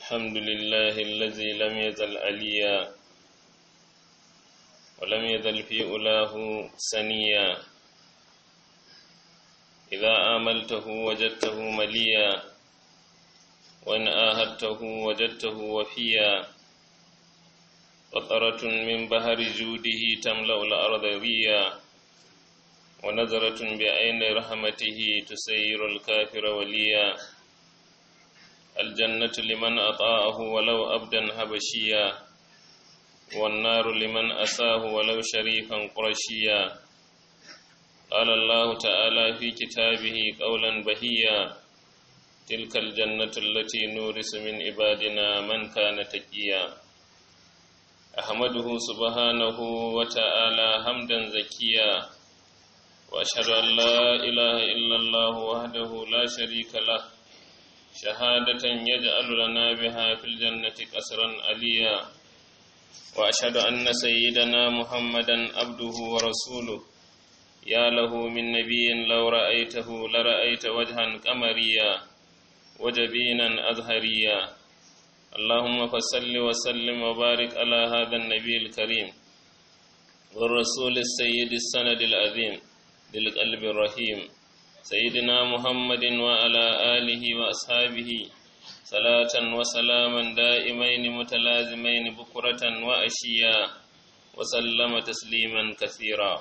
الحمد لله الذي لم يزل عليا ولم يزل في أولاه سنيا إذا آملته وجدته مليا وإن آهدته وجدته وفيا قطرة من بحر جوده تملأ الأرض ريا ونظرة بعين رحمته تسير الكافر وليا الجنة لمن أطاعه ولو أبدا هبشيا والنار لمن أساه ولو شريفا قرشيا قال الله تعالى في كتابه قولا بهيا تلك الجنة التي نورث من عبادنا من كان تقيا أحمده سبحانه وتعالى حمدا زكيا وأشهد أن لا إله إلا الله وحده لا شريك له شهادة يجعل لنا بها في الجنة قصرا عليا وأشهد أن سيدنا محمدا عبده ورسوله يا له من نبي لو رأيته لرأيت وجها قمريا وجبينا أزهريا اللهم فصل وسلم وبارك على هذا النبي الكريم والرسول السيد السند العظيم للقلب الرحيم سيدنا محمد وعلى آله وأصحابه صلاة وسلاما دائمين متلازمين بكرة وأشيا وسلم تسليما كثيرا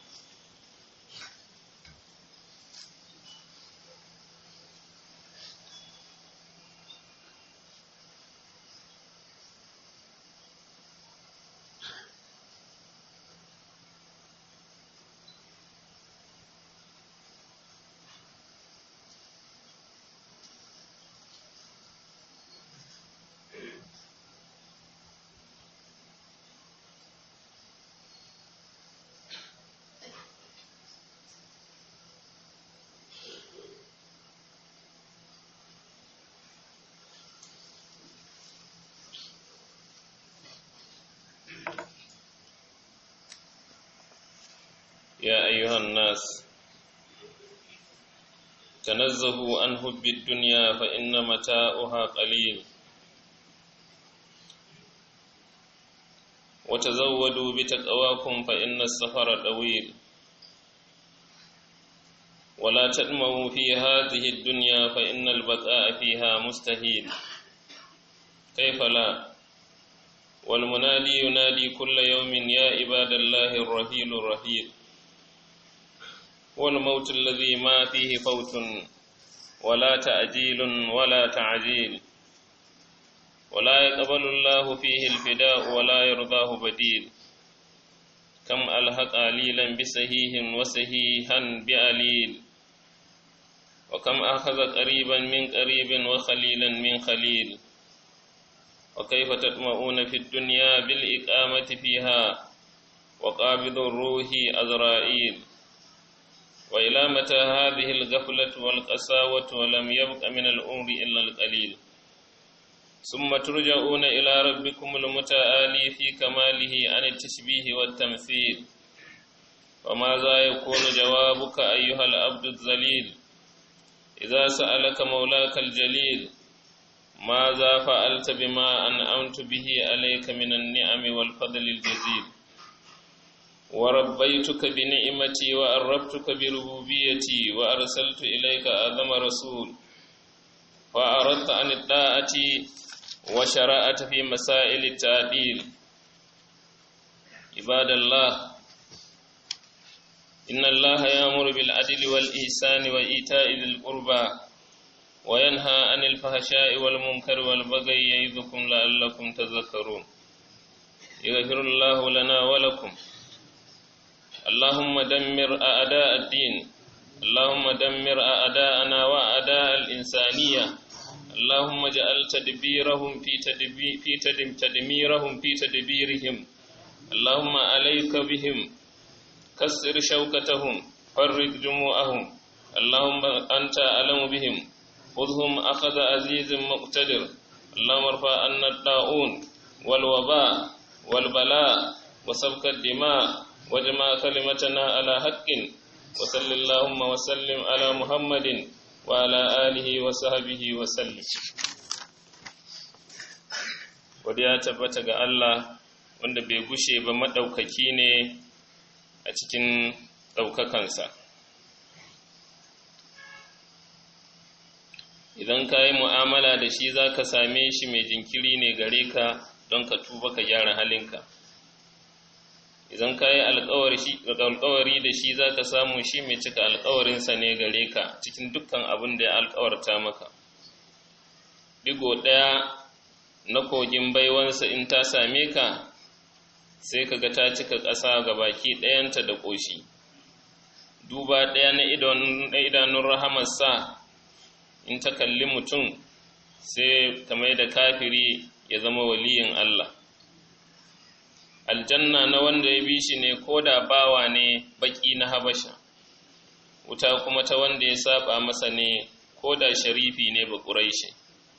يا أيها الناس تنزهوا عن حب الدنيا فإن متاؤها قليل وتزودوا بتقواكم فإن السفر طويل ولا تدموا في هذه الدنيا فإن البقاء فيها مستحيل كيف لا والمنادي ينادي كل يوم يا عباد الله الرحيل الرحيل والموت الذي ما فيه فوت ولا تأجيل ولا تعجيل ولا يقبل الله فيه الفداء ولا يرضاه بديل كم ألحق عليلا بسهيه وسهيها بأليل وكم أخذ قريبا من قريب وخليلا من خليل وكيف تطمئون في الدنيا بالإقامة فيها وقابض الروح أزرائيل وإلى متى هذه الغفلة والقساوة ولم يبق من الأمر إلا القليل ثم ترجعون إلى ربكم المتعالي في كماله عن التشبيه والتمثيل وماذا يكون جوابك أيها العبد الذليل إذا سألك مولاك الجليل ماذا فعلت بما أنعمت به عليك من النعم والفضل الجزيل وربيتك بنعمتي وأربتك بربوبيتي وأرسلت إليك أعظم رسول فأردت عن الطاعة وشرعت في مسائل التعديل عباد الله إن الله يأمر بالعدل والإحسان وإيتاء ذي القربى وينهى عن الفحشاء والمنكر والبغي يعظكم لعلكم تذكرون يغفر الله لنا ولكم اللهم دمر أعداء الدين اللهم دمر أعداءنا وأعداء الإنسانية اللهم اجعل تدبيرهم في تدبي في تدم تدميرهم في تدبيرهم اللهم عليك بهم كسر شوكتهم فرق جموعهم اللهم أنت أعلم بهم خذهم أخذ عزيز مقتدر اللهم ارفع عنا الطاعون والوباء والبلاء وسفك الدماء واجمع كلمتنا على حق وصل اللهم وسلم على محمد وعلى آله وصحبه وسلم wadda ya tabbata ga Allah wanda bai gushe ba maɗaukaki ne a cikin ɗaukakansa idan ka yi mu'amala da shi za ka same shi mai jinkiri ne gare ka don ka tuba ka gyara halinka idan ka yi alkawari da shi za ka samu shi mai cika alkawarinsa ne gare ka cikin dukkan abin da ya alkawarta maka digo ɗaya na kogin baiwansa in ta same ka sai ka ga ta cika ƙasa ga baki ɗayanta da ƙoshi duba ɗaya na idanun rahamarsa in ta kalli mutum sai ta mai da kafiri ya zama waliyin Allah aljanna na wanda ya bi shi ne ko da bawa ne baki na habasha wuta kuma ta wanda ya saba masa ne ko da sharifi ne ba ƙuraishi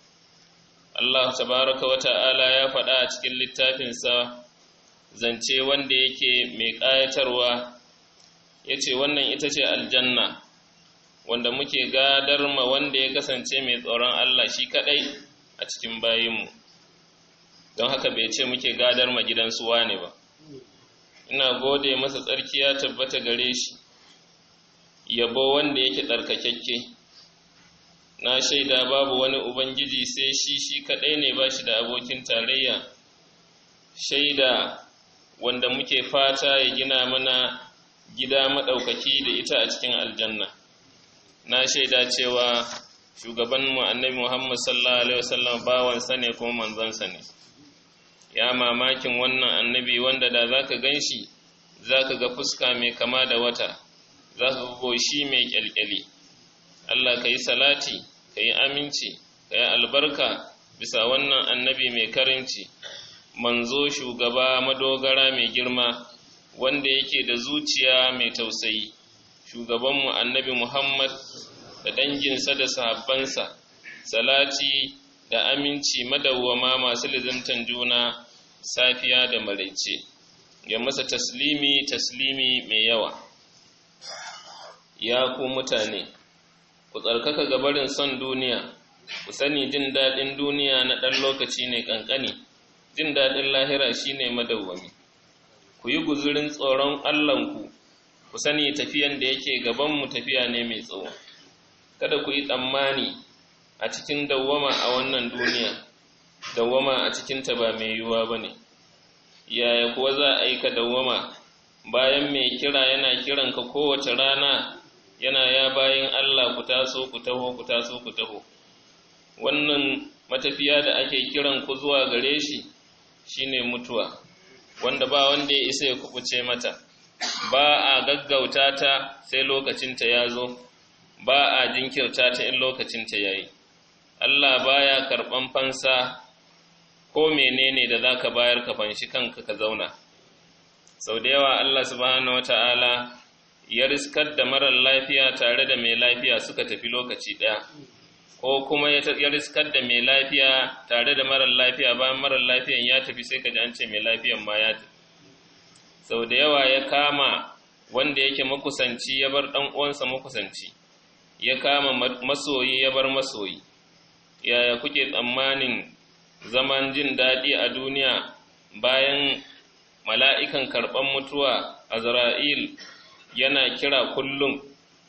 Allah tabaraka wa ta'ala ya faɗa a cikin littafinsa zance wanda yake mai ƙayatarwa ya ce wannan ita ce aljanna wanda muke gadar ma wanda ya kasance mai tsoron Allah shi kaɗai a cikin bayinmu don haka bai ce muke gadar ma gidansu wane ba ina gode masa tsarki ya tabbata gare shi yabo wanda yake tsarkakakke na shaida babu wani ubangiji sai shi shi kaɗai ne ba shi da abokin tarayya shaida wanda muke fata ya gina mana gida maɗaukaki da ita a cikin aljanna na shaida cewa shugabanmu annabi muhammad sallallahu alaihi wasallam bawansa ne kuma manzansa ne ya mamakin wannan annabi wanda da za ka gan shi za ka ga fuska mai kama da wata za ka ga goshi mai kyalkyali Allah ka yi salati ka yi aminci ka yi albarka bisa wannan annabi mai karinci manzo shugaba madogara mai girma wanda yake da zuciya mai tausayi shugabanmu annabi muhammad da danginsa da sahabbansa salati da aminci madawwama masu lizimtan juna safiya da maraice ya masa taslimi taslimi mai yawa ya ku mutane ku tsarkaka gabarin son duniya ku sani jin daɗin duniya na ɗan lokaci ne ƙanƙani jin daɗin lahira shine madawwami ku yi guzurin tsoron allahnku ku sani tafiyan da yake gabanmu tafiya ne mai tsawo kada ku yi tsammani a cikin dawwama a wannan duniya dawwama a cikinta ba mai yiwuwa ba ne yaya kuwa za a yi ka dawwama bayan mai kira yana kiranka kowace rana yana ya bayan Allah ku taso ku taho ku taso ku taho wannan matafiya da ake kiran ku zuwa gare shi shine mutuwa wanda ba wanda ya isa ya kubuce mata ba a gaggauta ta sai lokacinta ya zo ba a jinkirta ta in lokacinta ya yi Allah baya karɓan fansa ko menene da za ka bayar ka fanshi kanka ka zauna sau da yawa Allah subhanahu wata'ala ya riskar da marar lafiya tare da mai lafiya suka tafi lokaci ɗaya ko kuma ya riskar da mai lafiya tare da marar lafiya bayan marar lafiyan ya tafi sai ka ji an ce mai lafiyan ma ya tafi sau da yawa ya kama wanda yake makusanci ya bar ɗan uwansa makusanci ya kama masoyi ya bar masoyi yaya kuke tsammanin zaman jin daɗi a duniya bayan mala'ikan karɓar mutuwa azra'il yana kira kullum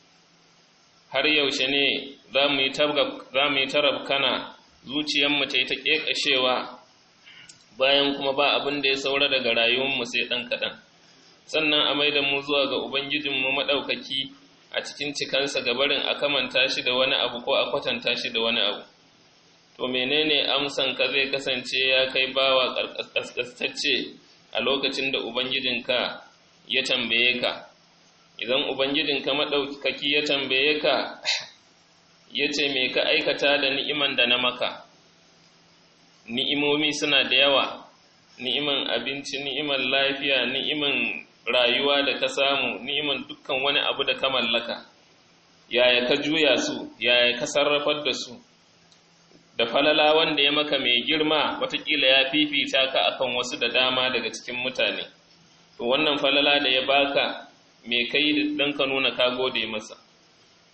har yaushe ne za mu yi tarabkana zuciyarmu ta yi ta ƙeƙashewa bayan kuma ba abin da ya saura daga rayuwarmu sai ɗan kaɗan sannan a maida mu zuwa ga ubangijinmu maɗaukaki a cikin cikansa gabarin a kamanta shi da wani abu ko a kwatanta shi da wani abu to menene amsan ka zai kasance ya kai bawa ƙasƙastacce a lokacin da ubangijinka ya tambaye ka idan ubangijinka maɗaukaki ya tambaye ka ya ce me ka aikata da ni'iman da na maka ni'imomi suna da yawa ni'iman abinci ni'iman lafiya ni'iman rayuwa da ka samu ni'iman dukkan wani abu da ka mallaka yaya ka juya su yaya ka sarrafar da su da falala wanda ya maka mai girma watakila ya fifita ka akan wasu da dama daga cikin mutane to wannan falala da ya baka me kai don ka nuna ka gode masa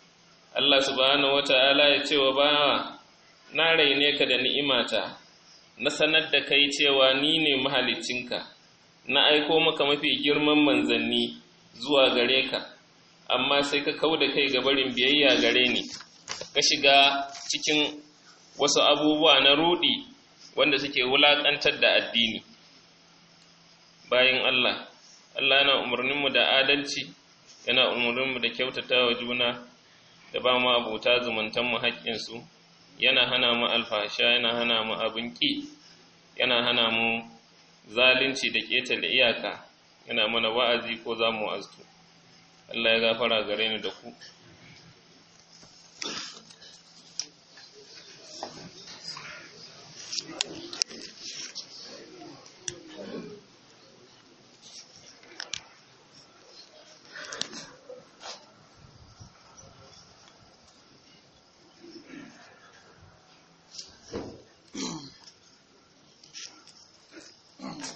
Allah subhanahu wata'ala ya ce wa bawa na raine ka da ni'imata na sanar da kai cewa ni ne mahalicinka na aiko maka mafi girman manzanni zuwa gare ka amma sai ka kau da kai ga barin biyayya gare ni ka shiga cikin wasu abubuwa na rudi wanda suke wulaƙantar da addini bayan Allah Allah yana umarninmu da adalci yana umarninmu da kyautata wa juna da ba mu abuta zumuntanmu haƙƙinsu yana hana mu alfasha yana hana mu abin ƙi yana hana mu zalunci da ƙetare iyaka yana mana wa'azi ko za mu wa'aztu Allah ya gafara gare ni da ku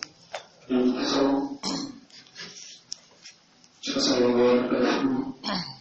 So, just a little bit of